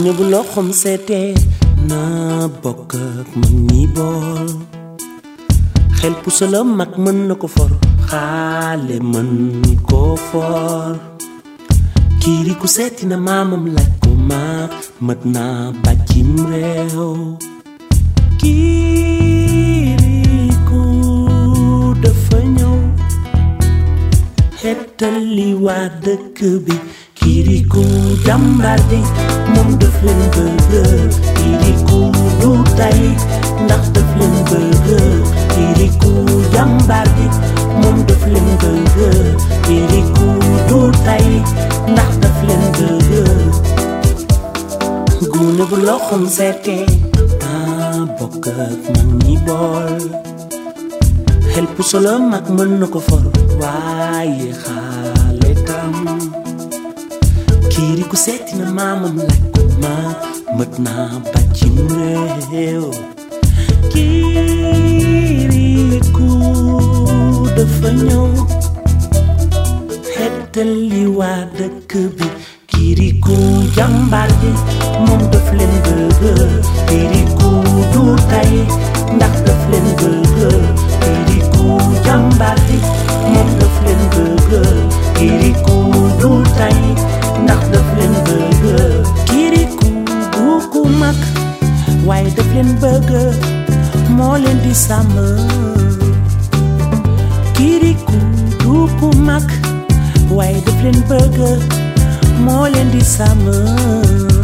gune bu loxom seetee na bokk ak mag ñi bool xel puso la mag mën na ko for xaale mën koo for kiiri ku seeti na maamam laaj ko ma mët naa bàccim réew kiiriku dafa ñëw xettali waa dëkk bi kiiriku jàmbaar ji moom daf leen bëgg kiiriku du tay ndax daf leen bëgg kiiriku jàmbaar ji moom daf leen bëgg kiiriku du tay ndax daf leen bëgg gune bu loxom seetee taa bokk ak mag ñi bool xel puso la mag mën na ko for waaye xaale tam kiiri ku seeti na maamam laaj ko ma mët naa bàccim réew kiiri ku dafa ñëw xettali waa dëkk bi kiriku jàmbaar ji moom daf leen bëgg kiriku du tay ndax daf leen bëgg kiriku jàmbaar ji moom daf leen bëgg kiriku du tay ndax daf leen bëgg kiriku du ku mag waaye daf leen bëgg moo leen di sàmm kiriku du ku mag waaye daf leen bëgg moo leen di sàmm